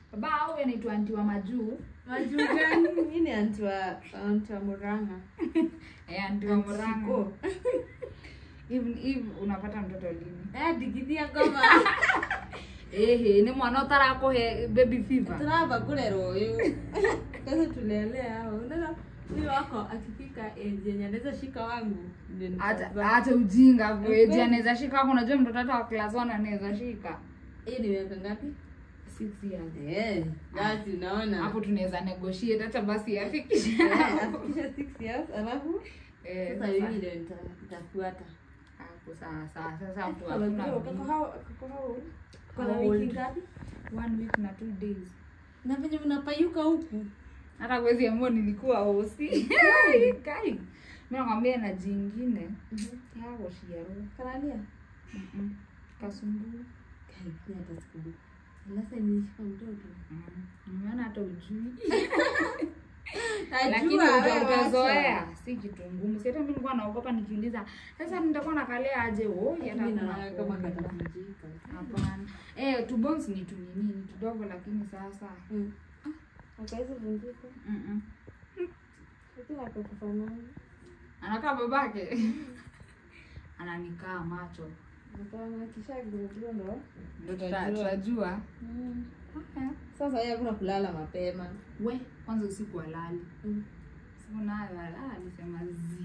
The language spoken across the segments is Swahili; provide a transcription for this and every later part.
baba au anaitwa anti wa majuu Majuu gani? Mimi ni anti wa anti wa Murang'a. eh, anti wa Murang'a Siko. hivi hivi unapata mtoto lini Eh, digithia ngoma. ehe ni mwana utarakuhe baby fever Turamba kurerwo uyu. Kwanza tulelea hao. Unaona huyu wako akifika age yenye anaweza shika wangu. ndio hata nitazaa. hata ujinga Ukweli. kweji anaweza shika hapo unajua mtoto hata wa class 1 anaweza shika Hii ni miaka ngapi? 6 years Eh, basi unaona. hapo tunaweza negotiate hata basi afikishe Eh, afikisha 6 years alafu Eh, sasa sasa- mimi ndio nita- nitafuata. hapo sawa sawa sasa hapo Kako hakuna kako bidii. hao kako hao. Kuna How wiki old? ngapi? one week na two days Na venye mnapayuka huku. hata kwezi ambao nilikuwa hosi kai mimi nakwambia na jingine yako shiaro Karania. Mm-mm. kasumbua Kai, ni hata siku. Sasa nilishika mtoto. nimeona hata ujui Najua lakini wewe uta- wacha. utazoea si kitu ngumu si hata mi nilikuwa naogopa nikiuliza sasa nitakuwa nakalea aje oi hata Mimi kuna naona kama kuoga. katavunjika. hapana eh two bones ni tunini ni kidogo lakini sasa Mm. Akaweza vunjika. Mm-mm. Lakini akakufanana. anakaa babake ananikaa macho Nikaona kisha gurudura ndo. ndo tuta- tutajua Mm. Haya. Sasa yeye hakuna kulala mapema. we kwanza usiku alali Mm. siku nayo ala alisema zi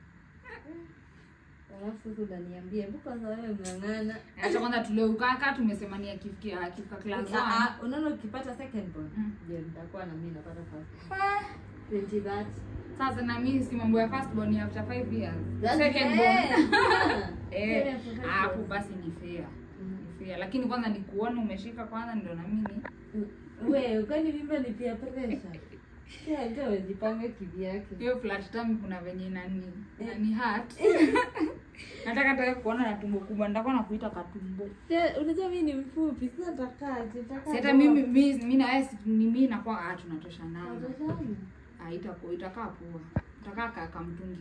Alafu sasa unaniambia, hebu kwanza wewe mng'ang'ana. acha kwanza tuleukaka tumesema ni akifikia akifika class Ah, one. ah, unaona ukipata second born Mm. ndio nitakuwa na mimi napata first Ah, 20 that sasa na mimi si mambo ya first born ya after 5 years That's second fair. born Yeah. eh Fair for five hapo years. basi ni fair Mm. ni fair lakini kwanza ni kuona umeshika kwanza ndio na mimi we kwani mimba ni pia pressure kila mtu amejipanga kivyake hiyo flat tummy kuna venye nani nani heart nataka taka kuona na tumbo kubwa nitakuwa nakuita katumbo Pia, unajua mi ni mfupi sasa nitakaje nitakaa si hata mimi mimi mimi na wewe si- ni mimi nakuwa ah tunatoshanana Watazama. ah itakuwa itakaa poa itakaa kaka mtungi